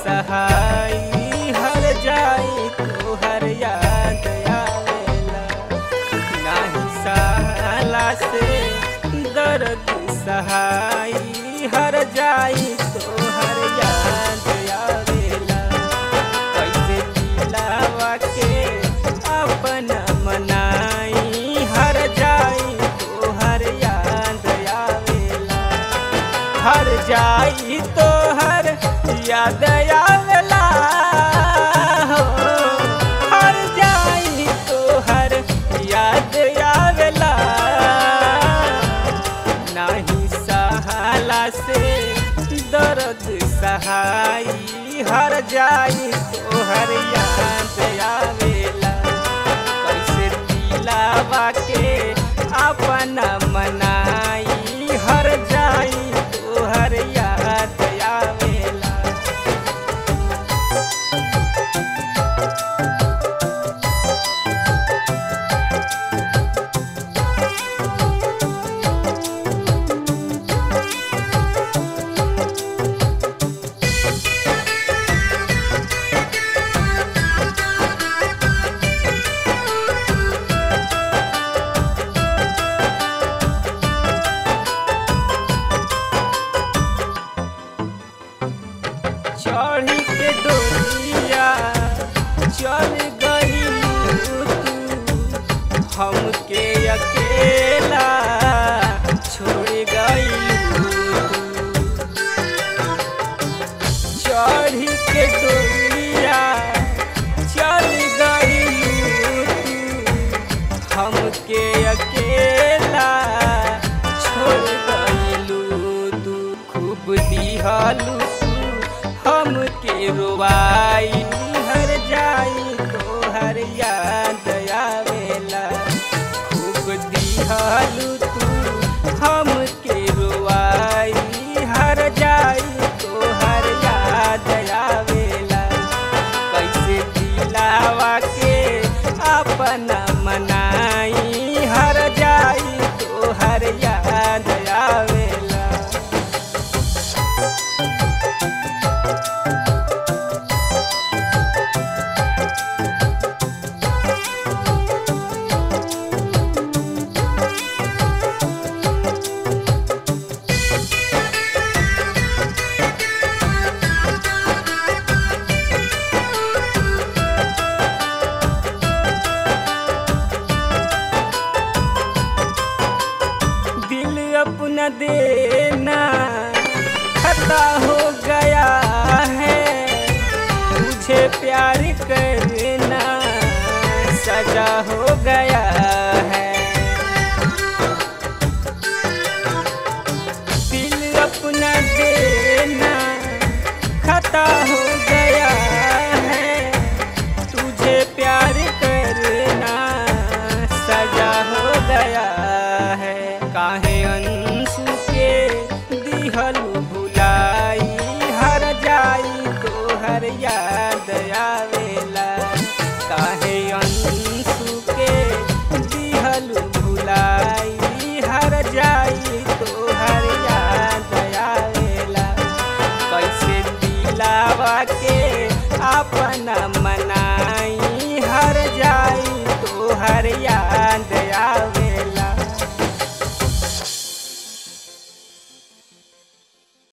सहाई हर जाई तो हर याद आवेला नाही साला से दर्द सहाई हर जाई तो हर याद आवेला कैसे दिलावा के अपना मनाई हर जाई तो हर याद आवेला हर जाई तो हर याद आवेला हो हर जाई तो हर याद आवेला नाही सहाला से दर्द सहाई हर जाई तो हर याद आवेला कैसे दिलावा के अपना मनाई हर जाई तो हर याद आवेला चढ़ी के डोरिया चल गई तू हमके अकेला छोड़ गई चढ़ी के डोरिया चल गई तू हमके अकेला छोड़ गईलू तू खूब दिहलू हमके रोवाई हर जाई तो हर याद आवेला खूब दिहलू तू हमके रोवाई हर जाई तो हर याद आवेला कैसे दिलावा के अपना मनाई हर जाई तो हर याद आवेला दिल अपना देना खता हो गया है तुझे प्यार करना सजा हो गया है दिल अपना देना खता हो गया है तुझे प्यार करना सजा हो गया है काहे अंशु के दिहल भुलाई हर जाई तो हर याद आवेला काहे अंशु के दिहल भुलाई हर जाई तो हर याद आवेला कैसे दिलावा के अपना मनाई हर जाई